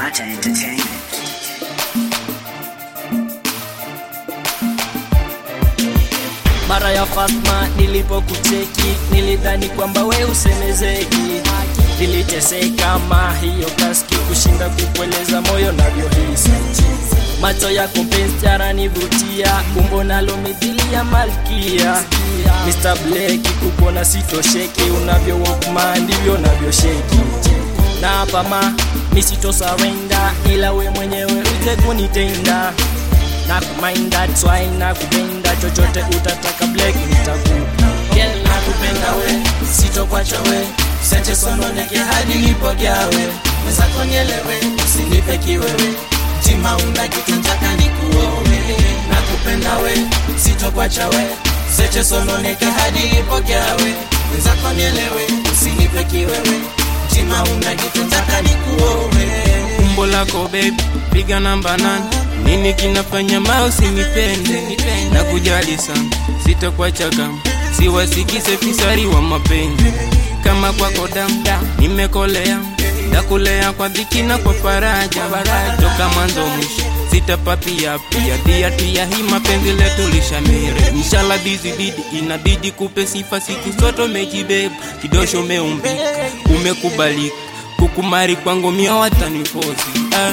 Mata Entertainment. Mara ya Fatma nilipokucheki nilidhani kwamba we usemezeki, niliteseka ma hiyo kaski kushinda kukueleza moyo navyohisi. Macho yako penzi yananivutia, umbo nalo mithili ya malkia. Mr. Blake kukona sitosheki, unavyo walkman ndivyo navyosheki. Na hapa ma misito surrender, ila we mwenyewe uje kunitenda na kumind that's why na kupenda chochote utataka black nitakupa Girl nakupenda we sitokwacha we seche sononeke hadi nipogawe mwenzako nielewe usinipe kiwewe jima una kitu ntaka nikuowe nakupenda we sitokwacha we seche sononeke hadi nipogawe mwenzako nielewe usinipe kiwewe jima una kitu ntaka nikuowe umbo lako baby, piga namba nane. Nini kinafanya mouse nipende na kujali sana, sitakuacha kama siwasikise fisari wa mapenzi kama kwako damu nimekolea ndakulea kwa dhiki na kwa faraja toka mwanzo mwisho sitapapia pia dia tia hii mapenzi letu lishamire inshallah bizi bidi inabidi kupe sifa siku soto mejibeba kidosho umeumbika umekubalika kukumari kwangu mia watanifosi ah.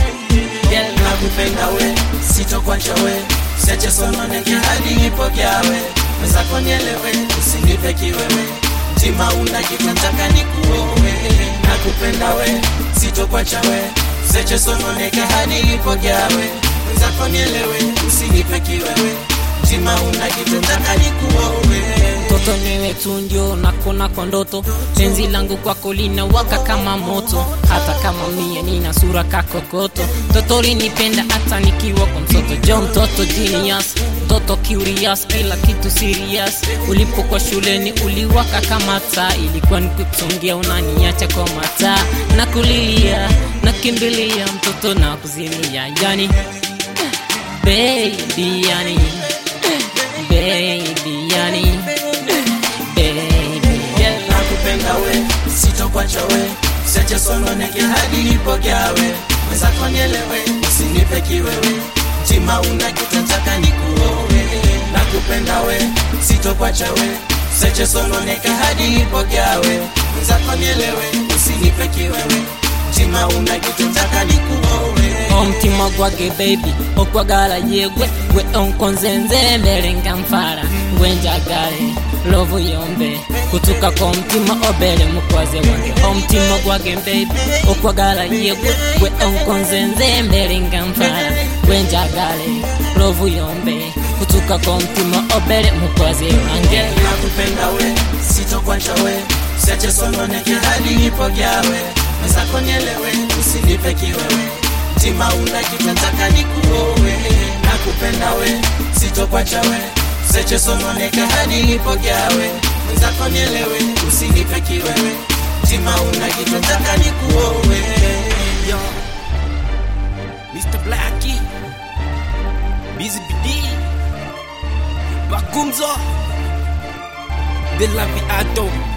Girl, nakupenda we sitokwacha we seche sononeke hadi nipokeawe mwenzako nielewe usinipe kiwewe jima una kitu ntaka nikuowe nakupenda we sitokwacha we seche sononeke hadi nipokeawe mwenzako nielewe usinipe kiwewe jima una kitu ntaka nikuowe mtoto niwe tu ndio nakona kwa ndoto penzi langu kwako linawaka kama moto hata kama mie nina sura kakokoto mtoto linipenda hata nikiwa kwa mtoto jo mtoto genius mtoto curious kila kitu serious ulipokuwa shuleni uliwaka kama taa ilikuwa nikukusongea unaniacha kwa mataa na kulilia nakimbilia mtoto na kuzimia yani baby yani baby yani baby Girl, nakupenda we sitokwacha we seche sononeke hadi nipokeawe mwenzako nielewe usinipe kiwewe jima una kitu ntaka nikuowe nakupenda we sitokwacha we seche sononeke hadi nipokeawe mwenzako nielewe usinipe kiwewe jima una kitu ntaka nikuowe omutima gwage baby okwagala yegwe gwe onkonzenze mbere nga nfara gwe njagale lovu yombe kutuka kwa mutima obere mukwaze wange omutima gwage baby okwagala yegwe gwe onkonzenze mbere nga nfara gwe njagale lovu yombe kutuka kwa mutima obere mukwaze wange nakupenda we sitokwacha we seche sononeke hadi nipokeawe mwenzako nielewe usinipe kiwewe jima una kitu ntaka nikuowe nakupenda we sitokwacha we seche sononeke hadi nipokeawe mwenzako nielewe usinipe kiwewe jima una kitu ntaka nikuowe Yo, Mr. Blackie, Busy BD, Bagumzo, De La Viato,